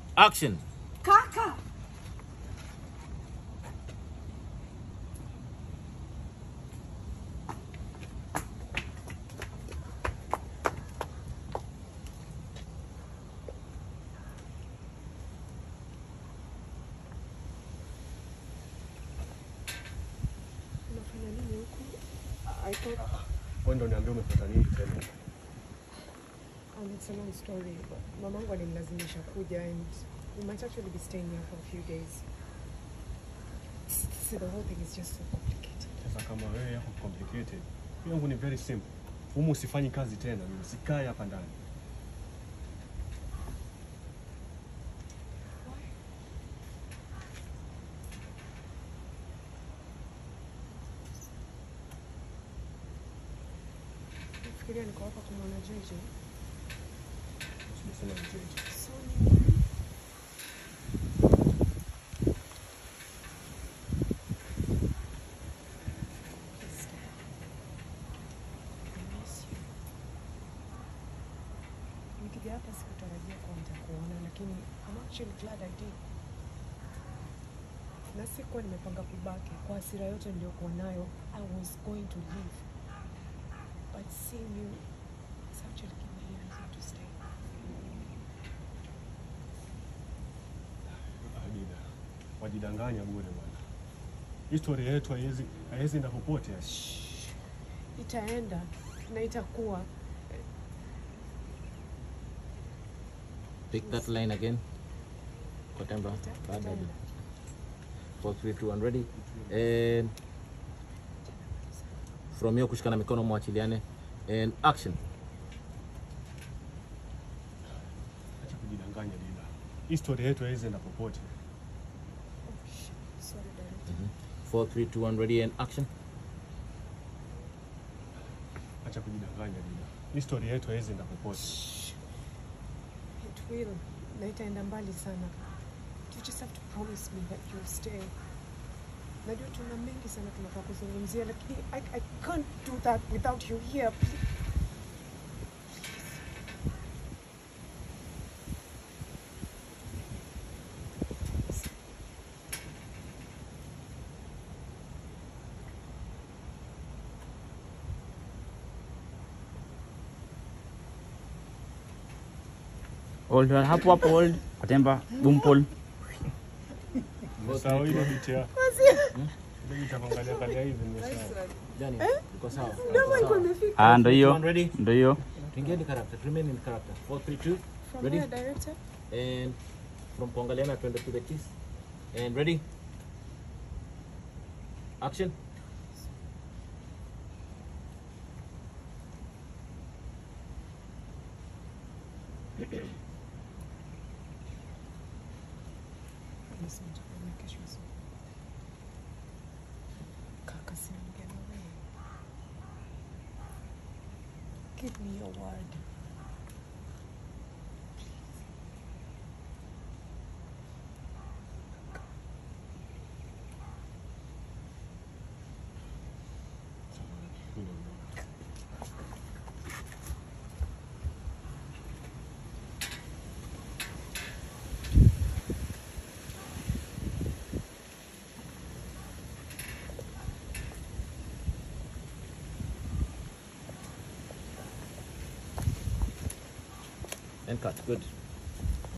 Action. Kaka! Unafanya nini huku? I thought Wewe ndio niambia umefuata nini tena? um, it's a long story. Mamangu alinilazimisha kuja and we might actually be staying here for a few days. See, the whole thing is just so complicated. Sasa kama wewe yako complicated, mimi yangu ni very simple. Humu usifanyi kazi tena, mimi sikae hapa ndani. Nafikiria niko hapa kumwona JJ. Usisema mjeje. So ni- Please stay. I miss you. Nikija hapa sikutarajia kuwa nitakuona, lakini I'm actually glad I did. Na sikuwa nimepanga kubaki kwa hasira yote niliyokuwa nayo. I was going to leave. But seeing you, it's actually given me a reason to stay. Adida. Wajidanganya bure bwana. Historia yetu haiwezi haiwezi enda popote. itaenda na itakuwa Pick that line again. Kwa temba. Baada ya itaenda. 4 3 2 1 ready. And from here kushikana mikono mwachiliane. And action. Acha kujidanganya Dida. Historia yetu haiwezi enda popote. Oh, shit. Sorry, director. 4 3 2 1 ready and action. Acha kujidanganya Dida. Historia yetu haiwezi enda popote. It will. Na itaenda mbali sana. You just have to promise me that you'll stay. Najua tuna mengi sana tunafaa kuzungumzia lakini I, I can't do that without you here. Please. Hold on, hapo hapo hold. Katemba, bumpol. Sawa ile biti ya. Ile biti ya kuangalia kalia hivi ni sawa. Jani, iko sawa. Ndio iko imefika. Ah, ndo hiyo. One ready. Ndo hiyo. Tuingie ni character. Remain in character. 4 3 2 From Ready? where, director? and from kuangaliana twende to the kiss. And ready. Action. Listen to me, kesho asubuhi. Kaka, siongea na wewe. Give me your word. And cut. Good.